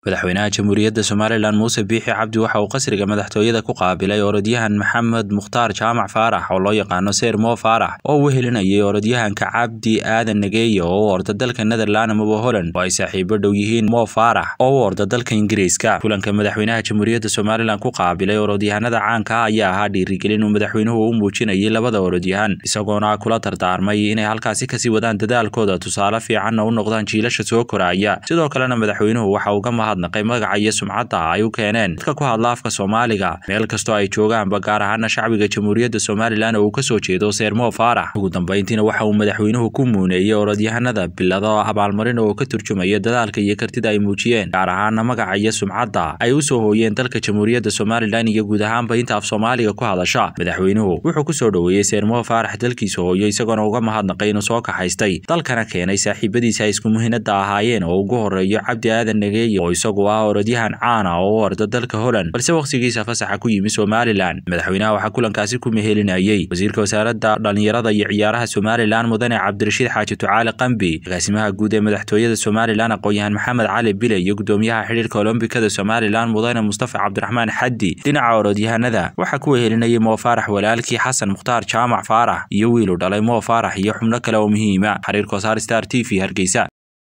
madaxweynaha jamhuuriyadda somalilan muuse biixi cabdi waxa uu qasriga madaxtooyada ku qaabilay orodyahan maxamed mukhtaar jaamac faarax oo loo yaqaano seer mo faarax oo uu helinayay orodyahanka cabdi aadan nageeye oo u orda dalka netherland amaba holland oo ay saaxiibo dhow yihiin mo faarax oo u orda dalka ingiriiska kulanka madaxweynaha jamhuuriyadda somalilan ku qaabilay orodyahanada caanka ah ayaa ahaa dhiirigelin uu madaxweynuhu u muujinayay labada orodyahan isagoona kula dardaarmay inay halkaasi kasii wadaan dadaalkooda tusaale fiicanna u noqdaan jiilasha soo koraya sidoo kalena madaxweynuhu waxa uu ka mahadnaqay magaca iyo sumcadda ay u keeneen dadka ku hadla afka soomaaliga meel kastoo ay joogaanba gaar ahaana shacbiga jamhuuriyadda somalilan oo uu kasoo jeedo seermo faarax ugu dambeyntiina waxa uu madaxweynuhu ku muuneeyey orodyahanada bilado abaalmarin oo ka turjumaya dadaalka iyo kartida ay muujiyeen gaar ahaana magaca iyo sumcadda ay usoo hooyeen dalka jamhuuriyadda somalilan iyo guud ahaanba inta af soomaaliga ku hadasha madaxweynuhu wuxuu kusoo dhoweeyey seermo faarax dalkiisa hooyo isagoona uga mahadnaqay inuu soo kaxaystay dalkana keenay saaxiibadiisa ay isku muhiinada ahaayeen oo ugu horeeyo cabdi aadan nageeye oo isagu ah orodyahan caana oo u orda dalka holland balse wakhtigiisa fasaxa ku yimi somalilan madaxweynaha waxaa kulankaasi ku mehelinayey wasiirka wasaaradda dhallinyarada iyo ciyaaraha somalilan mudane cabdirashiid xaaji ducaale qambi agaasimaha guud ee madaxtooyada somalilan aqoon-yahan maxamed cali bile iyo gudoomiyaha xidhiirka olombikada somalilan mudane mustafa cabdiraxmaan xaddi dhinaca orodyahanada waxaa ku wehelinayay moo faarax walaalkii xasan mukhtaar jaamac faarax iyo wiilu dhalay moo faarax iyo xubno kale oo muhiima xiriirka wasaar star t v hargeysa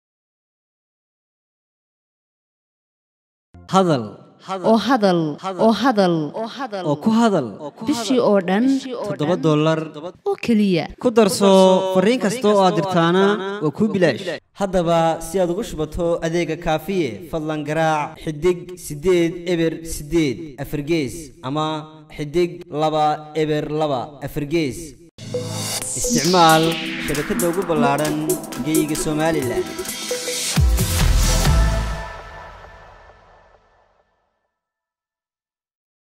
hadal oo hadal oo hadal oo ku hadal bishii oo dhan toddoba dollar oo keliya ku darso fariin kasta oo aad dirtaana waa kuu bilaash haddaba si aad ugu shubato adeega kaafiye fadlan garaac xidig siddeed eber siddeed afargees ama xidig laba eber laba afargees isticmaal shabakadda ugu ballaadhan geyga somalilan